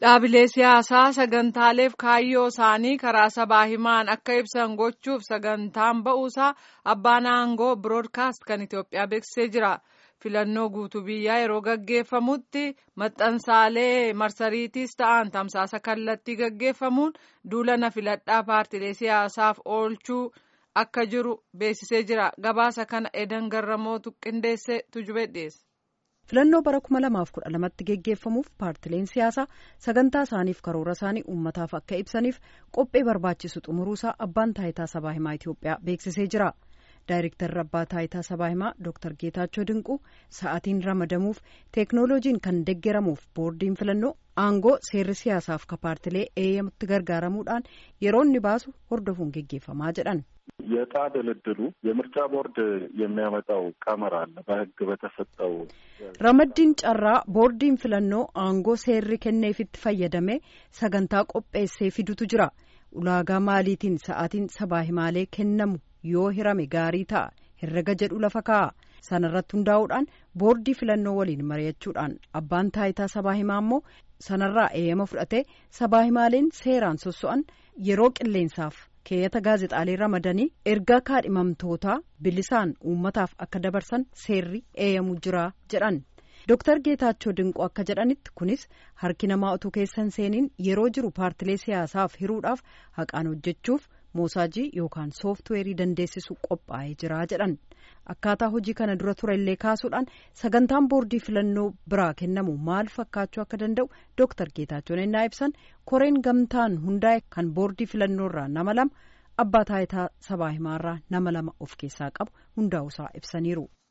Dhaabilee siyaasaa sagantaaleef kaayyoo isaanii karaa sabaa himaan akka ibsan gochuuf sagantaan ba'uusaa abbaan aangoo biroodkaast kan Itoophiyaa beeksisee jira. Filannoo guutuu biyyaa yeroo gaggeeffamutti maxxansaalee marsariitiis ta'an tamsaasa kallattii gaggeeffamuun duula filadhaa paartilee siyaasaaf oolchuu akka jiru beeksisee jira. Gabaasa kana edan garramootu qindeessee tujubee dhiyeesse. filannoo bara 2012tti geggeeffamuuf paartileen siyaasaa sagantaa isaaniif karoora isaanii uummataaf akka ibsaniif qophee barbaachisu xumuruusaa abbaan taayitaa sabaa himaa Itoophiyaa beeksisee jira. Daayirektarri abbaa taayitaa sabaa himaa Dr. Geetaachoo Dinquu sa'aatiin ramadamuuf teeknooloojiin kan deggeramuuf boordiin filannoo aangoo seerri siyaasaaf ka paartilee eeyyamutti gargaaramuudhaan yeroo inni baasu hordofuun geggeeffamaa jedhan. የዕጣ ድልድሉ የምርጫ ቦርድ የሚያመጣው ቀመር አለ በሕግ በተሰጠው ረመዲን ጨራ ቦርዲን filannoo aangoo seerri kenneefitti fayyadamee sagantaa qopheessee fidutu jira ulaagaa maaliitiin sa'aatiin sabaa himaalee kennamu yoo hirame gaarii ta'a herrega jedhu lafa kaa'a sanarratti hundaa'uudhaan boordii filannoo waliin mari'achuudhaan abbaan taayitaa sabaa himaa immoo sanarraa eeyyama fudhatee sabaa himaaleen seeraan sosso'an yeroo qilleensaaf keeyyata gaazexaalee ramadanii ergaa kaadhimamtootaa bilisaan uummataaf akka dabarsan seerri eeyyamu jira jedhan Dr. Geetaachoo Dinquu akka jedhanitti kunis harki namaa utuu keessan seeniin yeroo jiru paartilee siyaasaaf hiruudhaaf haqaan hojjechuuf moosaajii yookaan sooftiweerii dandeessisu qophaa'ee jira jedhan akkaataa hojii kana dura ture illee kaasuudhaan sagantaan boordii filannoo biraa kennamu maal fakkaachuu akka danda'u Dr. Geetaachoon ennaa ibsan koreen gamtaan hundaa'e kan boordii filannoorraa nama lama abbaa taayitaa sabaa himaarraa nama lama of keessaa qabu hundaa'uusaa ibsaniiru.